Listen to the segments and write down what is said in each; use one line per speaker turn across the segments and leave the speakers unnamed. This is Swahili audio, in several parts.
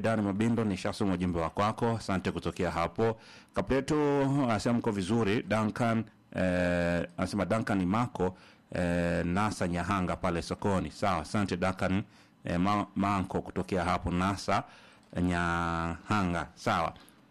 Medani Mabindo ni shasum ujumbe wa kwako, asante kutokea hapo. Kapletu anasema mko vizuri. Duncan eh, anasema Duncan ni Mako eh, Nasa Nyahanga pale sokoni. Sawa, asante Duncan eh, ma, Manko kutokea hapo Nasa Nyahanga. Sawa.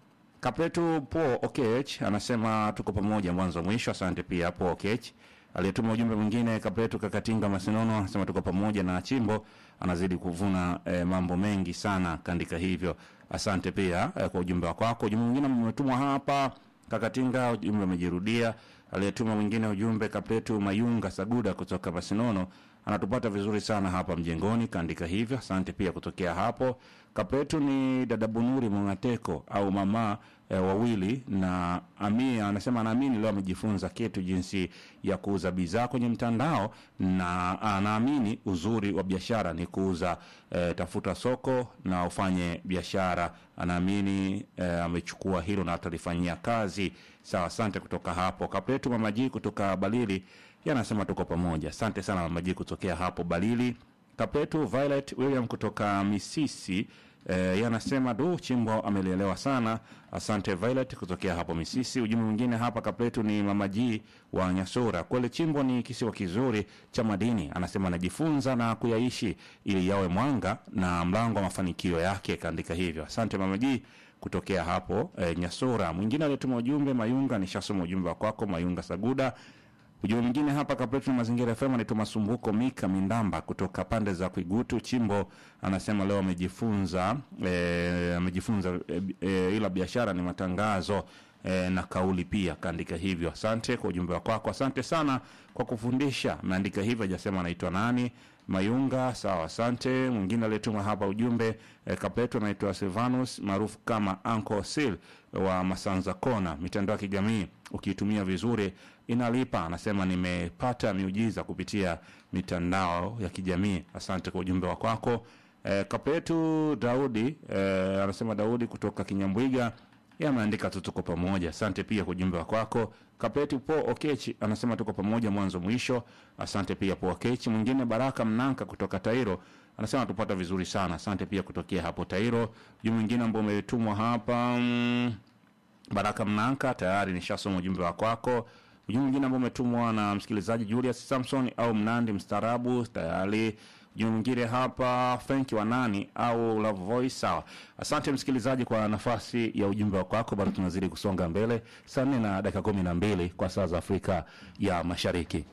Kapletu Po Okech anasema tuko pamoja mwanzo mwisho. Asante pia Po Okech. Aliyetuma ujumbe mwingine Kapletu Kakatinga Masinono anasema tuko pamoja na Chimbo anazidi kuvuna eh, mambo mengi sana kaandika hivyo. Asante pia eh, kwa ujumbe wako wako. Ujumbe mwingine umetumwa hapa Kakatinga, ujumbe umejirudia. Aliyetuma mwingine ujumbe Kapletu Mayunga Saguda kutoka Masinono anatupata vizuri sana hapa mjengoni, kaandika hivyo. Asante pia kutokea hapo. Kapletu ni dada Bunuri Mwangateko au mama e, wawili na Amia anasema anaamini leo amejifunza kitu jinsi ya kuuza bidhaa kwenye mtandao, na anaamini uzuri wa biashara ni kuuza e, tafuta soko na ufanye biashara. Anaamini e, amechukua hilo na atalifanyia kazi. Sawa, asante kutoka hapo. Kapletu mamaji kutoka Balili yanasema tuko pamoja. Asante sana mamaji kutokea hapo Balili. Kapetu Violet William kutoka Misisi eh, yanasema du Chimbo amelielewa sana. Asante Violet kutokea hapo Misisi. Ujumbe mwingine hapa Kapetu ni mama G wa Nyasura. Kweli Chimbo ni kisiwa kizuri cha madini, anasema anajifunza na kuyaishi ili yawe mwanga na mlango wa mafanikio yake, kaandika hivyo. Asante mama G kutokea hapo eh, Nyasura. Mwingine aliyetuma ujumbe Mayunga, nishasoma ujumbe wa kwako Mayunga Saguda. Ujumbe mwingine hapa Kapletu na Mazingira FM anaitwa Masumbuko Mika Mindamba kutoka pande za Kuigutu Chimbo, anasema leo amejifunza eh, amejifunza eh, eh, ila biashara ni matangazo eh, na kauli pia, kaandika hivyo. Asante kwa ujumbe wako wako, asante sana kwa kufundisha. Ameandika hivyo, hajasema anaitwa nani. Mayunga, sawa, asante. Mwingine aliyetuma hapa ujumbe eh, Kapletu anaitwa Silvanus maarufu kama Uncle Sil wa Masanza Kona. Mitandao ya kijamii ukiitumia vizuri inalipa. Anasema nimepata miujiza kupitia mitandao ya kijamii. Asante kwa ujumbe wa kwako. Eh, Kapletu Daudi eh, anasema Daudi kutoka Kinyambwiga yeye ameandika tu tuko pamoja. Asante pia kwa ujumbe wa kwako. Kapeti Po Okechi anasema tuko pamoja mwanzo mwisho. Asante pia Po Okechi. Mwingine Baraka Mnanka kutoka Tairo anasema tupata vizuri sana. Asante pia kutokea hapo Tairo. Ujumbe mwingine ambao umetumwa hapa mm, Baraka Mnanka tayari nishasoma ujumbe wa kwako. Ujumbe mwingine ambao umetumwa na msikilizaji Julius Samson au Mnandi mstaarabu tayari Ujumbe mwingine hapa Frenki wa nani au Love Voice. Sawa, asante msikilizaji kwa nafasi ya ujumbe wako wako. Bado tunazidi kusonga mbele, saa nne na dakika kumi na mbili kwa saa za Afrika ya Mashariki.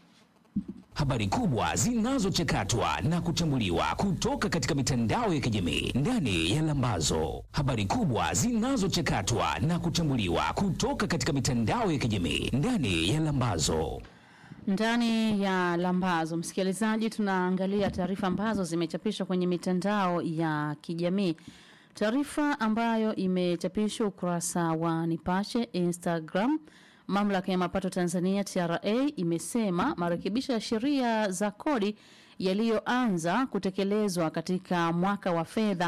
Habari kubwa zinazochakatwa na kuchambuliwa kutoka katika mitandao ya kijamii ndani ya Lambazo. Habari kubwa zinazochakatwa na kuchambuliwa kutoka katika mitandao ya kijamii ndani ya Lambazo.
Ndani ya Lambazo, msikilizaji, tunaangalia taarifa ambazo zimechapishwa kwenye mitandao ya kijamii. Taarifa ambayo imechapishwa ukurasa wa Nipashe Instagram. Mamlaka ya mapato Tanzania TRA imesema marekebisho ya sheria za kodi yaliyoanza kutekelezwa katika mwaka wa fedha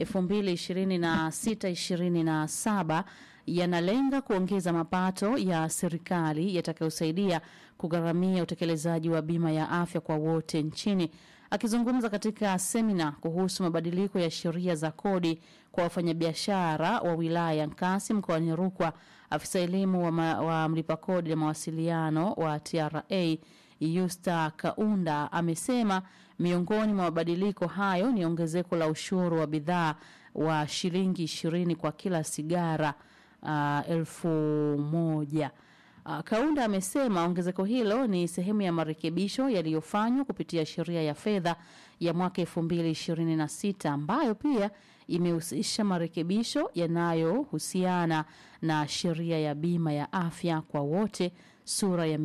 2026-2027 yanalenga kuongeza mapato ya serikali yatakayosaidia kugharamia utekelezaji wa bima ya afya kwa wote nchini. Akizungumza katika semina kuhusu mabadiliko ya sheria za kodi kwa wafanyabiashara wa wilaya ya Nkasi mkoani Rukwa, afisa elimu wa, ma, wa mlipa kodi na mawasiliano wa TRA Yusta Kaunda amesema miongoni mwa mabadiliko hayo ni ongezeko la ushuru wa bidhaa wa shilingi ishirini kwa kila sigara uh, elfu moja. Uh, Kaunda amesema ongezeko hilo ni sehemu ya marekebisho yaliyofanywa kupitia sheria ya fedha ya mwaka 2026 ambayo pia imehusisha marekebisho yanayohusiana na sheria ya bima ya afya kwa wote sura ya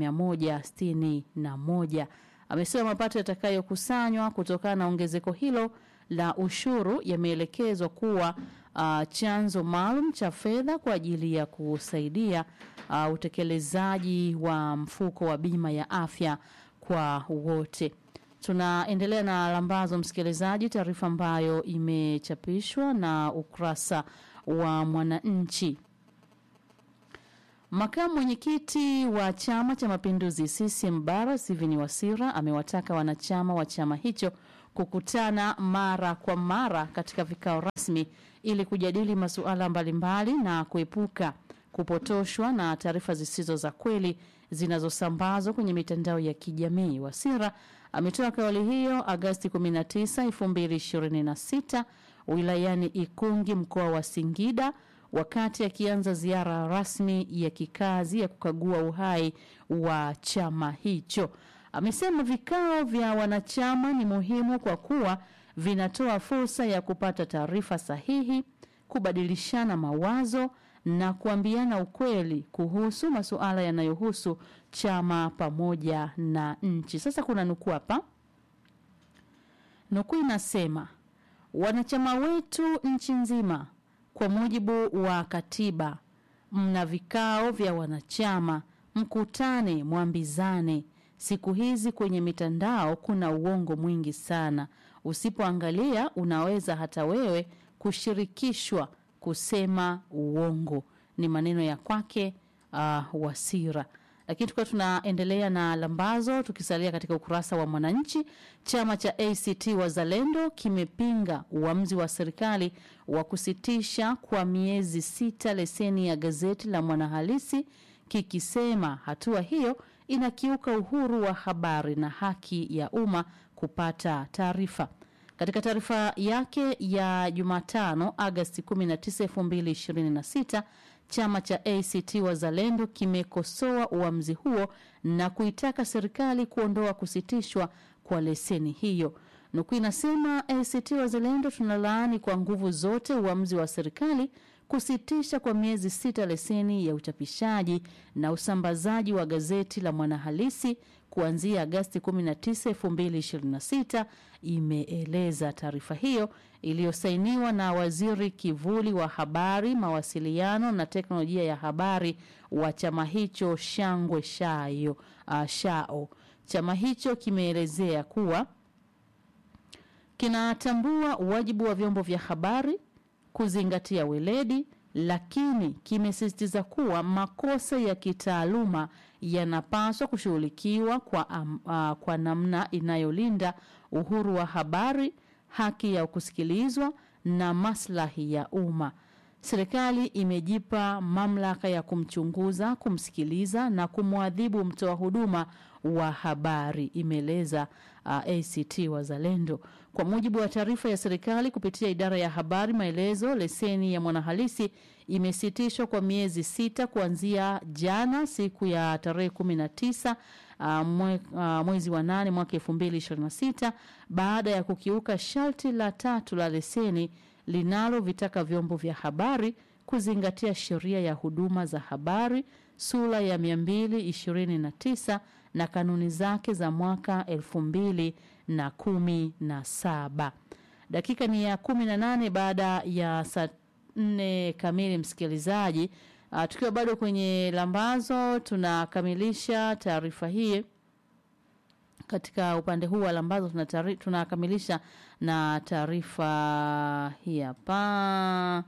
161. Amesema mapato yatakayokusanywa kutokana na ongezeko hilo la ushuru yameelekezwa kuwa uh, chanzo maalum cha fedha kwa ajili ya kusaidia uh, utekelezaji wa mfuko wa bima ya afya kwa wote. Tunaendelea na lambazo, msikilizaji, taarifa ambayo imechapishwa na ukurasa wa Mwananchi. Makamu mwenyekiti wa Chama cha Mapinduzi CCM Bara Steven Wasira amewataka wanachama wa chama hicho kukutana mara kwa mara katika vikao rasmi ili kujadili masuala mbalimbali na kuepuka kupotoshwa na taarifa zisizo za kweli zinazosambazwa kwenye mitandao ya kijamii. Wasira ametoa kauli hiyo Agasti 19, 2026 wilayani Ikungi mkoa wa Singida wakati akianza ziara rasmi ya kikazi ya kukagua uhai wa chama hicho. Amesema vikao vya wanachama ni muhimu kwa kuwa vinatoa fursa ya kupata taarifa sahihi, kubadilishana mawazo na kuambiana ukweli kuhusu masuala yanayohusu chama pamoja na nchi. Sasa kuna nukuu hapa, nukuu inasema wanachama wetu nchi nzima, kwa mujibu wa katiba, mna vikao vya wanachama, mkutane, mwambizane. Siku hizi kwenye mitandao kuna uongo mwingi sana, usipoangalia unaweza hata wewe kushirikishwa kusema uongo. Ni maneno ya kwake uh, Wasira. Lakini tukiwa tunaendelea na lambazo, tukisalia katika ukurasa wa Mwananchi, chama cha ACT Wazalendo kimepinga uamuzi wa serikali wa kusitisha kwa miezi sita leseni ya gazeti la Mwanahalisi, kikisema hatua hiyo inakiuka uhuru wa habari na haki ya umma kupata taarifa. Katika taarifa yake ya Jumatano Agasti 19, 2026 chama cha ACT Wazalendo kimekosoa uamuzi huo na kuitaka serikali kuondoa kusitishwa kwa leseni hiyo. Nukuu inasema ACT Wazalendo tunalaani kwa nguvu zote uamuzi wa serikali kusitisha kwa miezi sita leseni ya uchapishaji na usambazaji wa gazeti la Mwanahalisi kuanzia Agasti 19, 2026, imeeleza taarifa hiyo iliyosainiwa na waziri kivuli wa habari, mawasiliano na teknolojia ya habari wa chama hicho Shangwe Shayo, uh, Shao. Chama hicho kimeelezea kuwa kinatambua wajibu wa vyombo vya habari kuzingatia weledi, lakini kimesisitiza kuwa makosa ya kitaaluma yanapaswa kushughulikiwa kwa, um, uh, kwa namna inayolinda uhuru wa habari, haki ya kusikilizwa na maslahi ya umma. Serikali imejipa mamlaka ya kumchunguza, kumsikiliza na kumwadhibu mtoa huduma wa habari, imeeleza uh, ACT Wazalendo. Kwa mujibu wa taarifa ya serikali kupitia idara ya habari maelezo, leseni ya Mwanahalisi imesitishwa kwa miezi sita kuanzia jana siku ya tarehe 19 uh, mwe, uh, mwezi wa nane mwaka 2026 baada ya kukiuka sharti la tatu la leseni linalovitaka vyombo vya habari kuzingatia sheria ya huduma za habari sura ya 229 na kanuni zake za mwaka elfu mbili na kumi na saba. Dakika ni ya kumi na nane baada ya saa nne kamili, msikilizaji. Uh, tukiwa bado kwenye lambazo, tunakamilisha taarifa hii katika upande huu wa lambazo tunatari, tunakamilisha na taarifa hii hapa.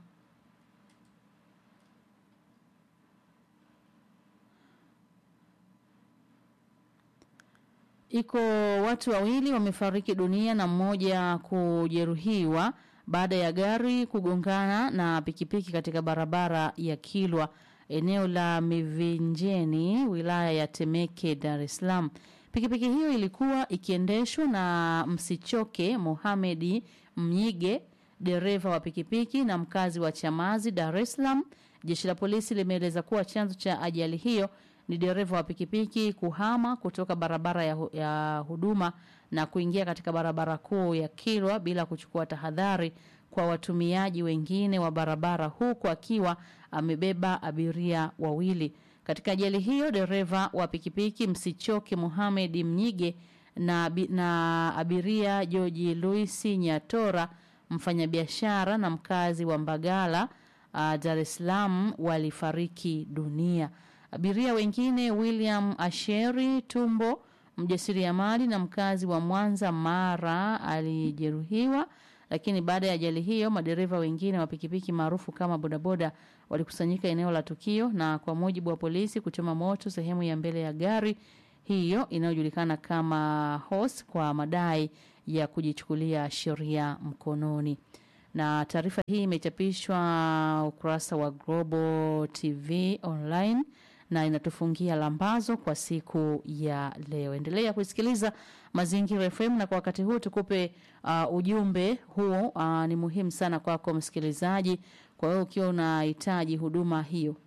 Iko watu wawili wamefariki dunia na mmoja kujeruhiwa baada ya gari kugongana na pikipiki katika barabara ya Kilwa eneo la Mivinjeni wilaya ya Temeke Dar es Salaam. Pikipiki hiyo ilikuwa ikiendeshwa na Msichoke Mohamedi Mnyige, dereva wa pikipiki na mkazi wa Chamazi, Dar es Salaam. Jeshi la polisi limeeleza kuwa chanzo cha ajali hiyo ni dereva wa pikipiki kuhama kutoka barabara ya, hu- ya huduma na kuingia katika barabara kuu ya Kilwa bila kuchukua tahadhari kwa watumiaji wengine wa barabara huku akiwa amebeba abiria wawili. Katika ajali hiyo dereva wa pikipiki Msichoke Mohamed Mnyige na, abi- na abiria George Louis Nyatora mfanyabiashara na mkazi wa Mbagala uh, Dar es Salaam walifariki dunia. Abiria wengine William Asheri Tumbo mjasiriamali na mkazi wa Mwanza Mara alijeruhiwa, lakini baada ya ajali hiyo madereva wengine wa pikipiki maarufu kama bodaboda walikusanyika eneo la tukio na kwa mujibu wa polisi kuchoma moto sehemu ya mbele ya gari hiyo inayojulikana kama hos kwa madai ya kujichukulia sheria mkononi. Na taarifa hii imechapishwa ukurasa wa Global TV Online na inatufungia lambazo kwa siku ya leo. Endelea kusikiliza Mazingira FM na kwa wakati huu tukupe uh, ujumbe huo uh, ni muhimu sana kwako msikilizaji. Kwa hiyo ukiwa unahitaji huduma hiyo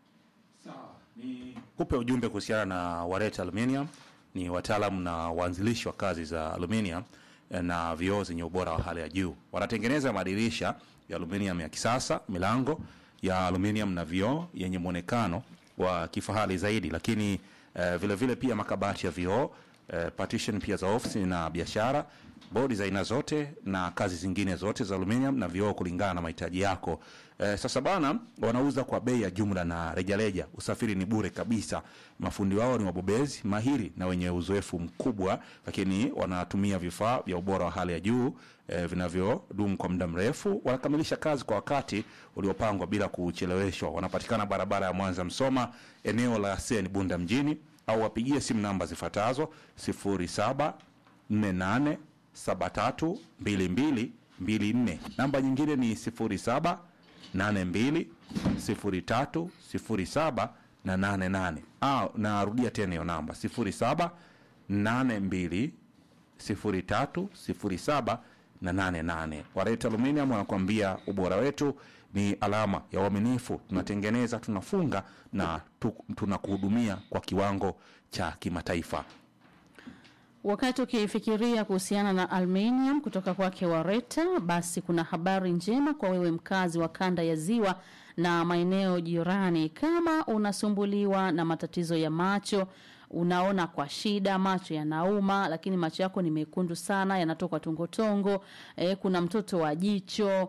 kupe ujumbe kuhusiana na Wareta Aluminium. Ni wataalamu na waanzilishi wa kazi za aluminium eh, na vioo zenye ubora wa hali ya juu. Wanatengeneza madirisha ya aluminium ya kisasa, milango ya aluminium na vioo yenye mwonekano wa kifahari zaidi, lakini eh, vile vile pia makabati ya vioo eh, partition pia za ofisi na biashara, bodi za aina zote na kazi zingine zote za aluminium na vioo kulingana na mahitaji yako. Eh, sasa bana, wanauza kwa bei ya jumla na rejareja. Usafiri ni bure kabisa. Mafundi wao ni wabobezi mahiri na wenye uzoefu mkubwa, lakini wanatumia vifaa vya ubora wa hali ya juu eh, vinavyodumu kwa muda mrefu. Wanakamilisha kazi kwa wakati uliopangwa bila kucheleweshwa. Wanapatikana barabara ya Mwanza Msoma, eneo la Sen Bunda mjini, au wapigie simu namba zifuatazo 07 48 73 22 24. Namba nyingine ni 07 82 03 07 na 88. Ah, narudia tena hiyo namba 07 82 03 07 na 88. Wareta Aluminium wanakuambia ubora wetu ni alama ya uaminifu. Tunatengeneza, tunafunga na tu, tunakuhudumia kwa kiwango cha kimataifa.
Wakati ukifikiria kuhusiana na aluminium kutoka kwake Wareta, basi kuna habari njema kwa wewe mkazi wa kanda ya Ziwa na maeneo jirani. Kama unasumbuliwa na matatizo ya macho, unaona kwa shida, macho yanauma, lakini macho yako ni mekundu sana, yanatoka tongotongo, eh, kuna mtoto wa jicho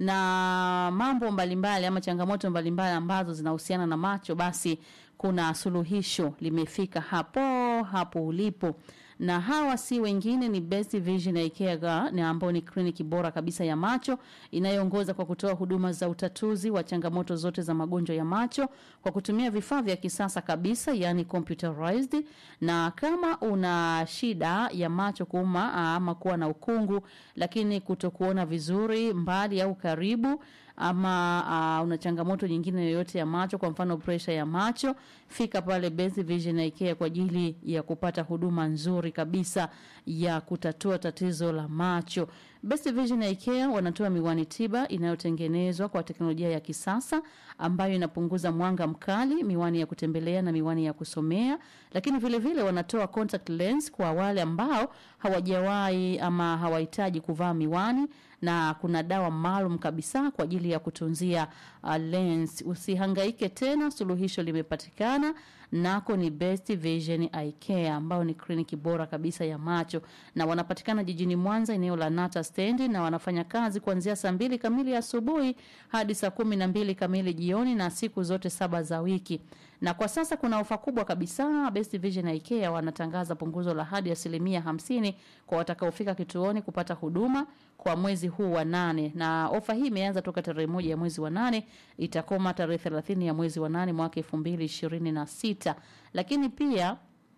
na mambo mbalimbali ama changamoto mbalimbali ambazo zinahusiana na macho, basi kuna suluhisho limefika hapo hapo ulipo na hawa si wengine ni Best Vision Eye Care na ambao ni kliniki bora kabisa ya macho inayoongoza kwa kutoa huduma za utatuzi wa changamoto zote za magonjwa ya macho kwa kutumia vifaa vya kisasa kabisa, yani computerized. Na kama una shida ya macho kuuma ama kuwa na ukungu, lakini kutokuona vizuri mbali au karibu ama uh, una changamoto nyingine yoyote ya macho, kwa mfano pressure ya macho, fika pale Best Vision Eye Care kwa ajili ya kupata huduma nzuri kabisa ya kutatua tatizo la macho. Best Vision Eye Care wanatoa miwani tiba inayotengenezwa kwa teknolojia ya kisasa ambayo inapunguza mwanga mkali, miwani ya kutembelea na miwani ya kusomea, lakini vile vile wanatoa contact lens kwa wale ambao hawajawahi ama hawahitaji kuvaa miwani na kuna dawa maalum kabisa kwa ajili ya kutunzia uh, lens. Usihangaike tena, suluhisho limepatikana nako ni Best Vision Eye Care ambao ni kliniki bora kabisa ya macho, na wanapatikana jijini Mwanza eneo la Nata stendi, na wanafanya kazi kuanzia saa mbili kamili asubuhi hadi saa kumi na mbili kamili jioni na siku zote saba za wiki. Na kwa sasa kuna ofa kubwa kabisa. Best Vision Eye Care wanatangaza punguzo la hadi asilimia hamsini kwa watakaofika kituoni kupata huduma kwa mwezi huu wa nane, na ofa hii imeanza toka tarehe moja ya mwezi wa nane itakoma tarehe thelathini ya mwezi wa nane mwaka elfu mbili ishirini na sita. Lakini pia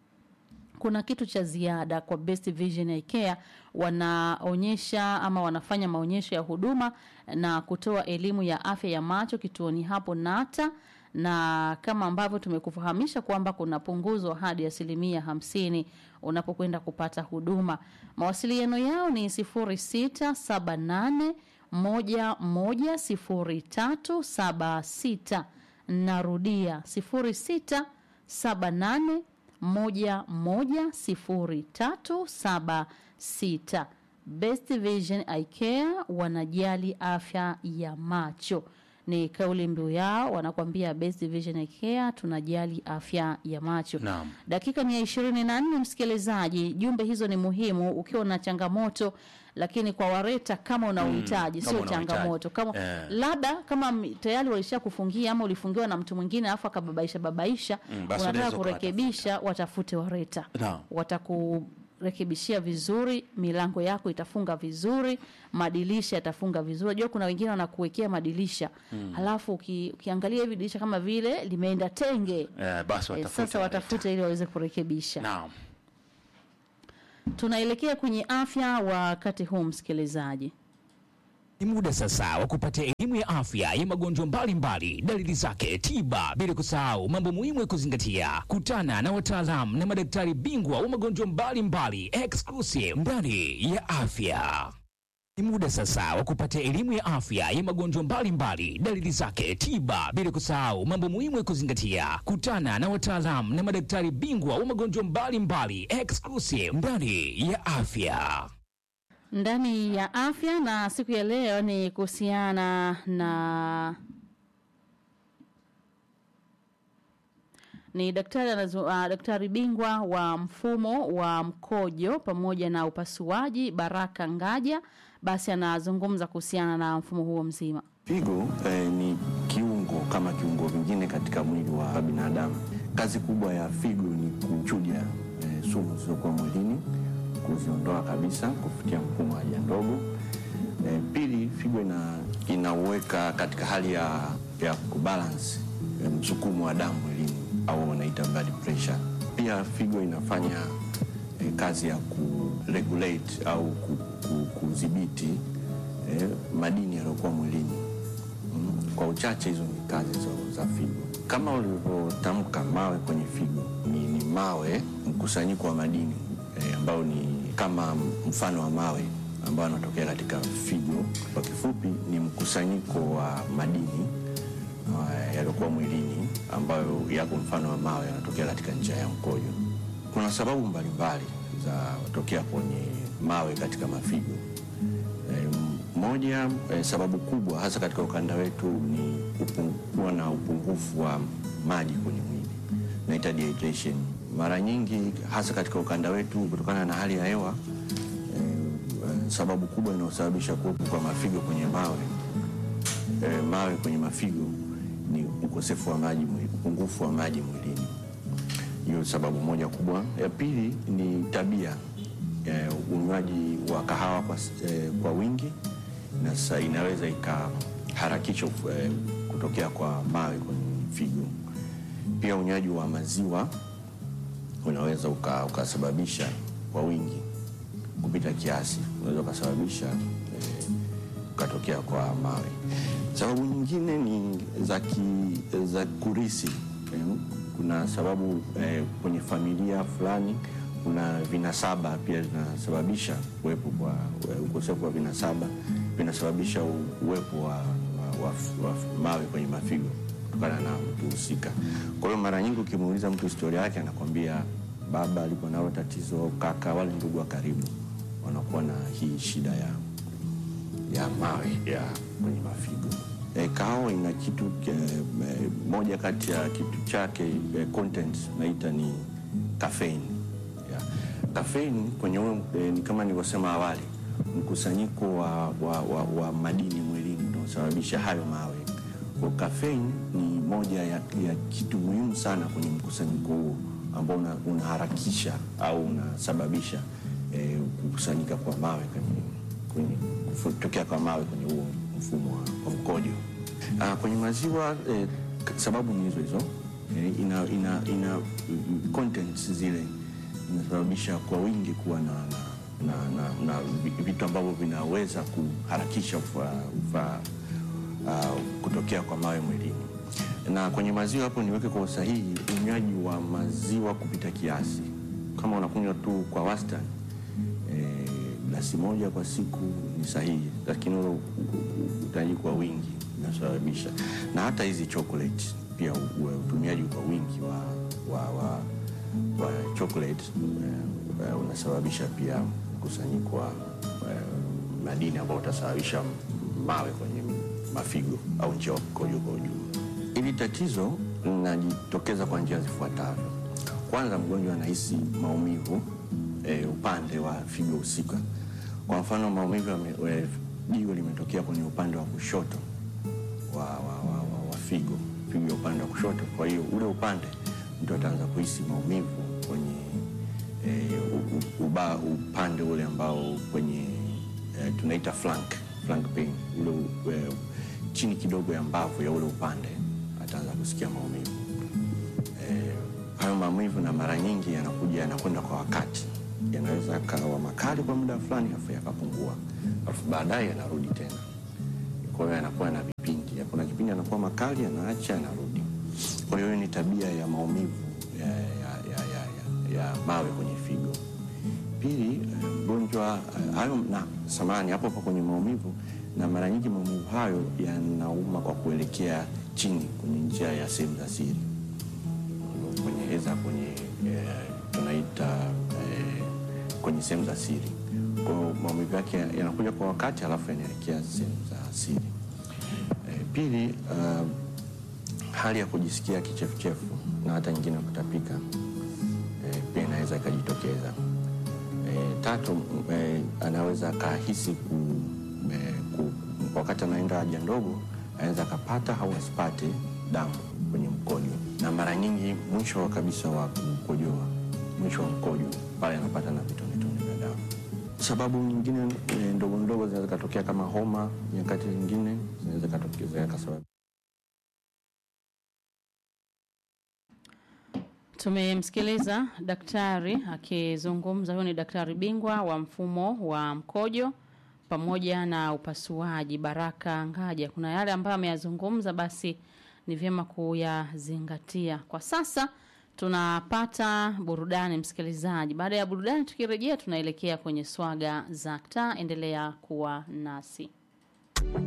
kuna kitu cha ziada kwa Best Vision Eye Care, wanaonyesha ama wanafanya maonyesho ya huduma na kutoa elimu ya afya ya macho kituoni hapo Nata na kama ambavyo tumekufahamisha kwamba kuna punguzo hadi asilimia hamsini unapokwenda kupata huduma. Mawasiliano yao ni sifuri sita saba nane moja moja sifuri tatu saba sita. Narudia sifuri sita saba nane moja moja sifuri tatu saba sita. Best Vision Eye Care wanajali afya ya macho ni kauli mbiu yao, wanakwambia Best Vision Eye Care tunajali afya ya macho.
Naam.
Dakika ni ya ishirini na nne msikilizaji, jumbe hizo ni muhimu ukiwa na changamoto, lakini kwa Wareta kama una uhitaji
kama
sio
una uhitaji.
changamoto kama
Eh.
labda kama m- tayari walisha kufungia ama ulifungiwa na mtu mwingine alafu akababaisha babaisha,
Mm, basi
unataka
unaweza
kurekebisha, watafute Wareta
Naam.
watakurekebishia vizuri, milango yako itafunga vizuri, madirisha yatafunga vizuri. Unajua kuna wengine wanakuwekea madirisha halafu uki, ukiangalia hivi dirisha kama vile limeenda tenge
Eh, basi
eh,
watafute
sasa
Wareta.
watafute ili waweze kurekebisha.
Naam.
Tunaelekea kwenye afya wakati huu, msikilizaji.
Ni muda sasa wa kupata elimu ya afya ya magonjwa mbalimbali, dalili zake, tiba, bila kusahau mambo muhimu ya kuzingatia. Kutana na wataalamu na madaktari bingwa wa magonjwa mbalimbali exclusive ndani ya afya. Ni muda sasa wa kupata elimu ya afya ya magonjwa mbalimbali, dalili zake, tiba, bila kusahau mambo muhimu ya kuzingatia. Kutana na wataalamu na madaktari bingwa wa magonjwa mbalimbali exclusive ndani ya afya.
ndani ya afya na siku ya leo ni kuhusiana na ni daktari anazo, uh, daktari bingwa wa mfumo wa mkojo pamoja na upasuaji Baraka Ngaja, basi anazungumza kuhusiana na mfumo huo mzima.
Figo eh, ni kiungo kama kiungo vingine katika mwili wa binadamu. Kazi kubwa ya figo ni kuchuja eh, sumu zilizokuwa mwilini, kuziondoa kabisa kupitia mfumo wa haja ndogo. Eh, pili, figo ina, inauweka katika hali ya, ya kubalance eh, msukumo wa damu mwilini au wanaita blood pressure. Pia figo inafanya eh, kazi ya kuregulate au ku- ku- kudhibiti eh, madini yaliyokuwa mwilini. Mm, Kwa uchache hizo ni kazi za, za figo. Kama ulivyotamka, mawe kwenye figo ni, ni mawe mkusanyiko wa madini eh, ambao ni kama mfano wa mawe ambao yanatokea katika figo. Kwa kifupi, ni mkusanyiko wa madini uh, yaliyokuwa mwilini ambayo yako mfano wa mawe yanatokea katika njia ya mkojo. Kuna sababu mbalimbali za kutokea kwenye mawe katika mafigo. Eh, moja eh, sababu kubwa hasa katika ukanda wetu ni upu- kuwa na upungufu wa maji kwenye mwili naita dehydration. Mara nyingi hasa katika ukanda wetu kutokana na hali ya hewa eh, eh, sababu kubwa inayosababisha kuwepo kwa mafigo kwenye mawe eh, mawe kwenye mafigo ni ukosefu wa maji, mwili- upungufu wa maji mwilini. Hiyo sababu moja kubwa. Ya pili ni tabia eh, unywaji wa kahawa kwa, s- eh, kwa wingi na sa, inaweza ikaharakisha eh, kutokea kwa mawe kwenye figo. Pia unywaji wa maziwa unaweza uka- ukasababisha kwa wingi kupita kiasi, unaweza ukasababisha eh, ukatokea kwa mawe. Sababu nyingine ni za, ki, za kurisi. Eh, Kuna sababu eh, kwenye familia fulani kuna vinasaba pia vinasababisha uwepo kwa eh, ukosefu wa vinasaba vinasababisha u- uwepo wa, wa, wa, wa mawe kwenye mafigo kutokana na mtu husika. Kwa hiyo mara nyingi ukimuuliza mtu historia yake anakwambia baba alikuwa nalo tatizo, kaka, wale ndugu wa karibu wanakuwa na hii shida ya ya mawe ya kwenye mafigo. E, kahawa ina kitu e, e, moja kati ya kitu chake e, content naita ni caffeine. Yeah. Caffeine kwenye ule, e, ni kama nilivyosema awali mkusanyiko wa, wa, wa, wa madini mwilini unaosababisha hayo mawe. Kwa caffeine ni moja ya, ya kitu muhimu sana kwenye mkusanyiko huo ambao una- unaharakisha au unasababisha e, kukusanyika kwa mawe kwenye kwenye kutokea kwa mawe kwenye huo mfumo wa, wa mkojo. Ah, kwenye maziwa eh, k- sababu ni hizo hizo eh, ina, ina, ina mm, contents zile inasababisha kwa wingi kuwa na, na, na, na, na vi- vitu ambavyo vinaweza kuharakisha ufa, ufa, uh, kutokea kwa mawe mwilini. Na kwenye maziwa hapo niweke kwa usahihi, unywaji wa maziwa kupita kiasi, kama unakunywa tu kwa wastani eh, glasi moja kwa siku ni sahihi, lakini ule u- u- utaji kwa wingi inasababisha, na hata hizi chocolate pia u- u- utumiaji kwa wingi wa, wa, wa, wa chocolate eh, eh, unasababisha pia mkusanyiko wa eh, madini ambao utasababisha mawe kwenye mafigo au njia ya mkojo kwa ujumla. Hili tatizo linajitokeza kwa njia zifuatavyo. Kwanza, mgonjwa anahisi maumivu e, upande wa figo husika. Kwa mfano, maumivu ya me- e, jiwe limetokea kwenye upande wa kushoto wa, wa, wa, wa, wa figo figo ya upande wa kushoto. Kwa hiyo ule upande mtu ataanza kuhisi maumivu kwenye e, u, u, uba, upande ule ambao kwenye e, tunaita flank, flank pain ule u- e, chini kidogo ya mbavu ya ule upande ataanza kusikia maumivu eh, hayo maumivu na mara nyingi yanakuja yanakwenda kwa wakati yanaweza yakawa makali kwa muda fulani afu yakapungua, alafu baadaye yanarudi tena. Kwa hiyo yanakuwa na vipindi, kuna kipindi yanakuwa makali, yanaacha, yanarudi. Kwa hiyo hiyo ni tabia ya maumivu ya, ya, ya, ya, ya, ya mawe kwenye figo. Pili, eh, mgonjwa eh, hayo na samani hapo hapo kwenye maumivu, na mara nyingi maumivu hayo yanauma kwa kuelekea chini kwenye njia ya sehemu za siri kwenye eza kwenye eh, tunaita eh, kwenye sehemu za siri. Kwa hiyo maumivu yake yanakuja kwa wakati alafu yanaelekea sehemu za siri. Eh, pili, uh, hali ya kujisikia kichefuchefu na hata nyingine kutapika eh, pia inaweza ikajitokeza. Eh, tatu, m- eh, anaweza akahisi ku, eh, ku, wakati anaenda haja ndogo anaweza akapata au asipate damu kwenye mkojo, na mara nyingi mwisho wa kabisa wa kukojoa, mwisho wa mkojo pale anapata na vitonetone vya damu. Sababu nyingine eh, ndogo ndogo zinaweza katokea kama homa, nyakati zingine zinaweza katokea kasababisha
Tumemsikiliza daktari akizungumza. Huyu ni daktari bingwa wa mfumo wa mkojo pamoja na upasuaji, Baraka Ngaja. Kuna yale ambayo ameyazungumza, basi ni vyema kuyazingatia. Kwa sasa tunapata burudani, msikilizaji. Baada ya burudani, tukirejea tunaelekea kwenye swaga za taa. Endelea kuwa nasi.